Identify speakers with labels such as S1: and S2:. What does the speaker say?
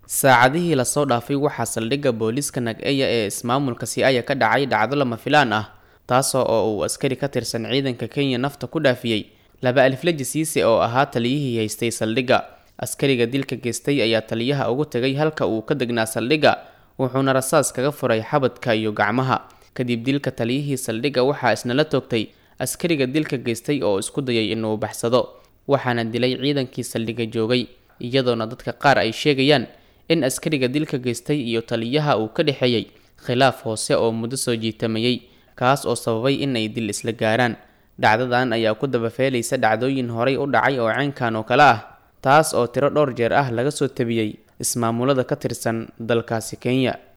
S1: saacadihii lasoo dhaafay waxaa saldhigga booliiska nag-eya ee ismaamulka siaya ka dhacay dhacdo lama filaan ah taasoo oo uu askari ka tirsan ciidanka kenya nafta ku dhaafiyey laba alifleji siise oo ahaa taliyihii haystay saldhigga askariga dilka geystay ayaa taliyaha ugu tegay halka uu ka degnaa saldhigga wuxuuna rasaas kaga furay xabadka iyo gacmaha kadib dilka taliyihii saldhigga waxaa isna la toogtay askariga dilka geystay oo isku dayay inuu baxsado waxaana dilay ciidankii saldhigga joogay iyadoona dadka qaar ay sheegayaan in askariga dilka geystay iyo taliyaha uu ka dhexeeyey khilaaf hoose oo muddo soo jiitamayey kaas oo sababay in ay dil isla gaaraan dhacdadan ayaa ku dabafeelaysa dhacdooyin horay u dhacay oo caynkan oo kale ah taas oo tiro dhowr jeer ah laga soo tabiyey ismaamulada ka tirsan dalkaasi kenya